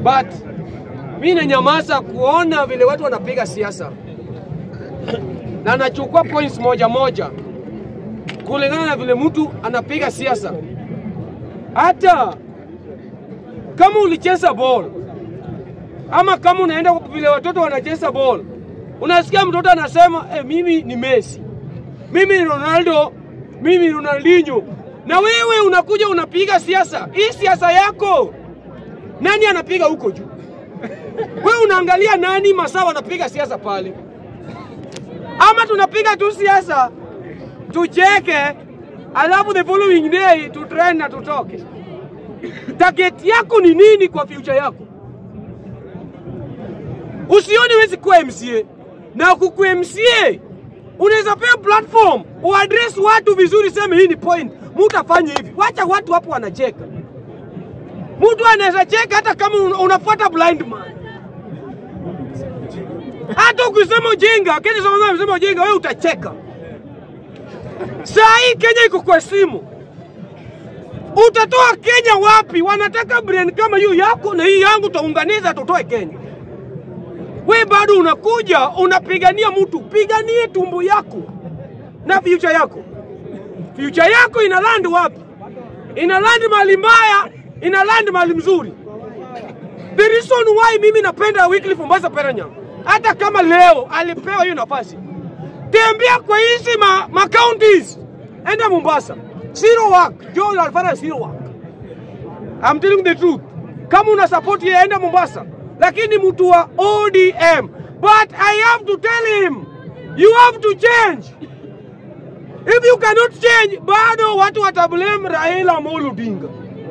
but mi nanyamaza kuona vile watu wanapiga siasa na nachukua points moja moja kulingana na vile mtu anapiga siasa. Hata kama ulicheza ball ama kama unaenda vile watoto wanacheza ball, unasikia mtoto anasema eh, mimi ni Messi, mimi ni Ronaldo, mimi ni Ronaldinho, na wewe unakuja unapiga siasa. Hii siasa yako nani anapiga huko juu? Wewe unaangalia nani masaa wanapiga siasa pale, ama tunapiga tu siasa tucheke, alafu the following day tutrend na tutoke. Target yako ni nini kwa future yako? Usione wezi kuwa MCA na kuku MCA unaweza pewa platform uaddress watu vizuri, sema hii ni point, mtu afanye hivi. Wacha watu hapo wanacheka. Mtu anaweza cheka hata kama un- unafuata blind man. Hata ukisema ujinga, Kenya sasa unasema ujinga, wewe utacheka. Saa hii Kenya iko kwa simu. Utatoa Kenya wapi? Wanataka brain kama hiyo yako na hii yangu, taunganiza tutoe Kenya. We bado unakuja unapigania mtu, piganie tumbo yako na future yako. Future yako ina land wapi? Ina land mahali mbaya, ina land mahali mzuri. The reason why mimi napenda Wycliffe Mombasa Peranya, hata kama leo alipewa hiyo nafasi, tembea kwa hizi ma, ma counties, enda Mombasa, zero work. Joel alifanya zero work. I'm telling the truth. Kama una support yeye, enda Mombasa, lakini mtu wa ODM. But I have to tell him you have to change. If you cannot change, bado watu watablame Raila Amolo Odinga.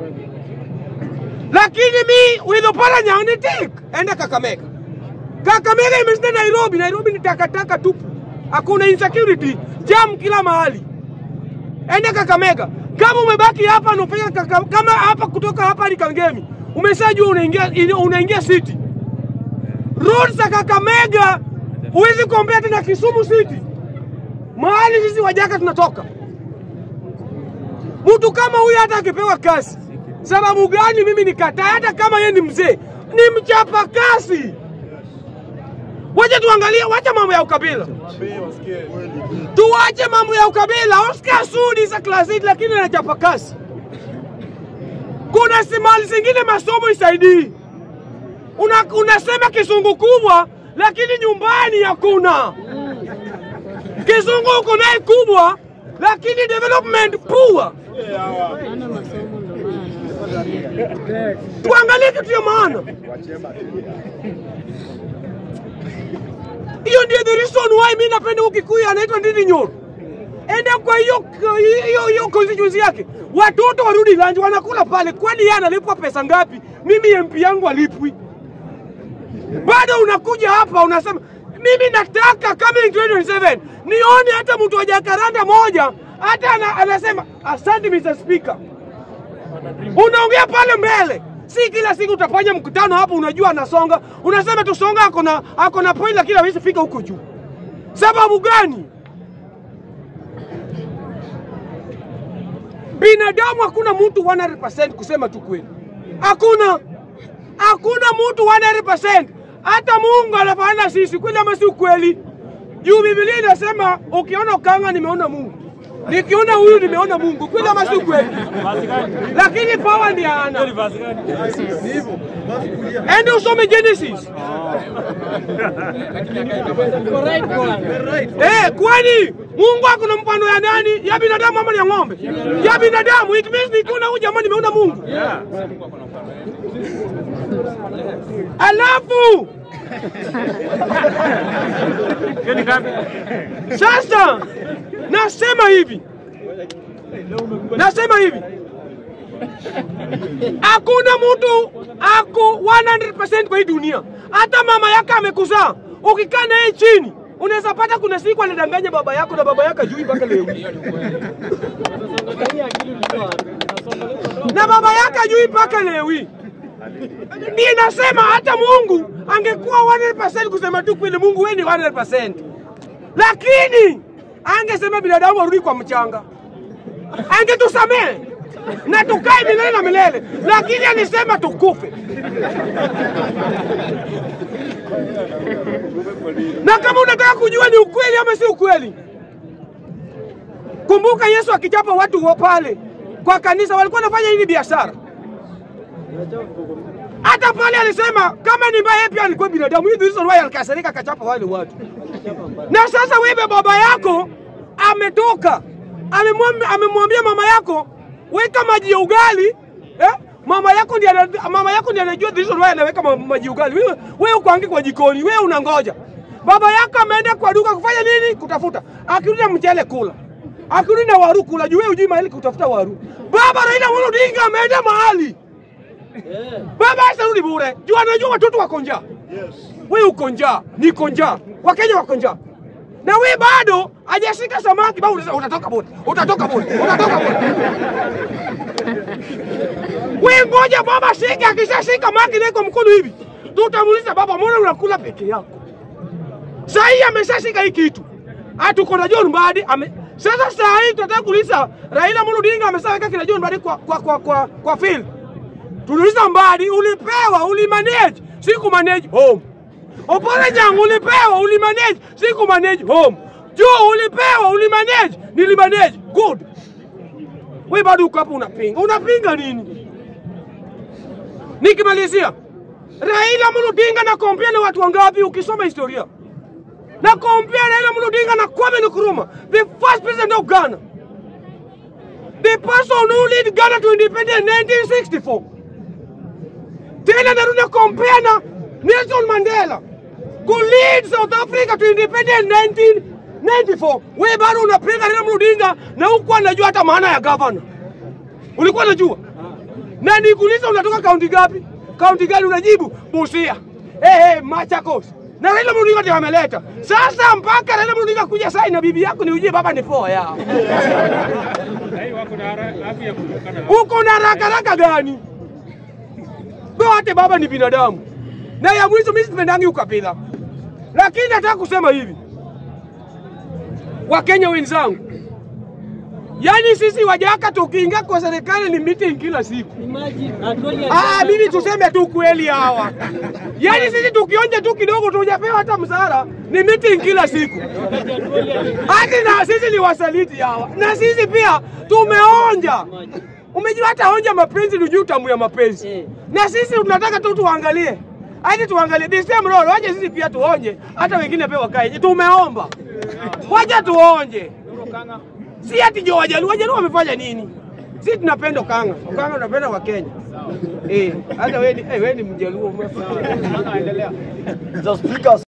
Lakini mi with Oparanya ni tik, enda Kakamega. Kakamega imeshinda Nairobi. Nairobi ni takataka tupu, hakuna insecurity, jam kila mahali. Enda Kakamega. Kama umebaki hapa unafanya kaka, kama hapa kutoka hapa hadi Kangemi, umeshajua unaingia unaingia city. Roads za Kakamega huwezi kuombea tena Kisumu city, mahali sisi wajaka tunatoka. Mtu kama huyu hata akipewa kazi, sababu gani mimi nikataa? Hata kama yeye ni mzee, ni mchapa kazi. Wacha tuangalie, wacha mambo ya ukabila, tuwache mambo ya ukabila. Oscar Sudi za klasi, lakini anachapa kazi. Kuna simali zingine masomo isaidii, una, unasema kisungu kubwa, lakini nyumbani hakuna kizungu uko naye kubwa, lakini development poor. Tuangalie kitu ya maana. Hiyo ndio the reason why mimi napenda huyu Kikuyu anaitwa Ndindi Nyoro. Enda kwa hiyo hiyo hiyo constituency yake, watoto warudi lunch, wanakula pale. Kwani yeye analipwa pesa ngapi? Mimi MP yangu alipwi. Bado unakuja hapa unasema mimi nataka coming 2027 nione hata mtu wa Jakaranda moja hata ana, anasema asante Mr. Speaker. Unaongea pale mbele, si kila siku utafanya mkutano hapo, unajua anasonga, unasema tu songa, ako na ako na point, lakini hawezi fika huko juu. Sababu gani? Binadamu hakuna mtu 100% kusema tu kweli, hakuna hakuna mtu 100%. Hata Mungu anafanana sisi, kweli ama si ukweli? Juu Biblia inasema ukiona ukanga, nimeona Mungu, nikiona huyu nimeona Mungu, kweli ama si ukweli? Lakini power ndiye ana. Ende usome Genesis. Eh, kwani Mungu akuna mfano ya nani? Ya binadamu ama ya ng'ombe? Ya binadamu. It means nikiona huyu jamani nimeona Mungu. Alafu sasa nasema hivi, nasema hivi, hakuna mtu ako 100% kwa hii dunia. Hata mama yake amekuzaa, ukikaa naye chini unaweza pata kuna siku anadanganya baba yako na baba yako ajui mpaka leo, na baba yake ajui mpaka leo hii. Ndiye nasema hata Mungu angekuwa 100% kusema tu kweli, Mungu wewe ni 100%, lakini angesema binadamu arudi kwa mchanga, angetusamehe na tukae milele na milele, lakini alisema tukufe. Na kama unataka kujua ni ukweli ama si ukweli, kumbuka Yesu akichapa watu wa pale kwa kanisa walikuwa wanafanya hili biashara. Hata pale alisema kama ni mbaya, yeye pia alikuwa binadamu. Hii reason why alikasirika akachapa wale watu. Na sasa wewe baba yako ametoka amemwambia amemwambia mama yako weka maji ya ugali eh? Mama yako ndiye ana- mama yako ndiye anajua the reason why anaweka ma- maji ya ugali. Wewe wewe uko ange kwa jikoni, wewe unangoja. Baba yako ameenda kwa duka kufanya nini? Kutafuta. Akirudi na mchele kula. Akirudi na waru kula. Juu wewe hujui mahali kutafuta waru. Baba Raila Amolo Odinga ameenda mahali. Baba asarudi bure. Juu anajua watoto wako njaa. Wewe uko njaa, niko njaa, Wakenya wako njaa, na wewe bado hajashika samaki, bado unasema utatoka bure, utatoka bure, utatoka bure. Wewe ngoja baba shika, akishashika maki na iko mkono hivi, tutamuuliza baba, mbona unakula peke yako? Saa hii ameshashika hii kitu, hatuko na John Mbadi ame sasa. Saa hii tunataka kuuliza Raila Amolo Odinga ameshaweka kina John Mbadi kwa kwa kwa kwa, kwa field Tuliuliza Mbadi, ulipewa ulimanage, siku manage home. Opole Jang ulipewa ulimanage, siku manage home. Joe ulipewa ulimanage, nilimanage good. We bado uko hapo unapinga, unapinga nini? Nikimalizia, Raila Amolo Odinga na kompia na watu wangapi? Ukisoma historia na kompia Raila Amolo Odinga na Kwame Nkrumah, the first president of Ghana, the person who lead Ghana to independence in 1964 tena narudi compare na Nelson Mandela ku lead South Africa to independence 1994. We bado unapinga Raila Amolo Odinga na huku anajua hata maana ya governor. Ulikuwa unajua? Na nikuuliza unatoka kaunti gapi? Kaunti gani unajibu? Busia. Eh hey, Machakos. Na Raila Amolo Odinga ndiye ameleta. Sasa mpaka Raila Amolo Odinga kuja sai na bibi yako ni ujie baba ni poa yao. Uko na haraka haraka gani? wote baba ni binadamu, na ya mwisho mimi sipendangi ukabila, lakini nataka kusema hivi, Wakenya wenzangu, yaani sisi Wajaka tukiingia kwa serikali ni meeting kila siku. Ah, mimi tuseme tu kweli hawa, yaani sisi tukionja tu kidogo tujapewa hata msara ni meeting kila siku, hati na sisi ni wasaliti hawa, na sisi pia tumeonja Umejua hata onja mapenzi ni juu tamu ya mapenzi. Eh. Na sisi tunataka tu tuangalie. Hadi tuangalie this time roll, waje sisi pia tuonje, hata wengine pia wakae. Tumeomba. Waje tuonje. Si ati jo wajaluo, wajaluo wamefanya nini? Sisi tunapenda Okanga. Okanga tunapenda wa Kenya. Eh, hata wewe ni eh, wewe ni mjaluo umefanya. Endelea. The speakers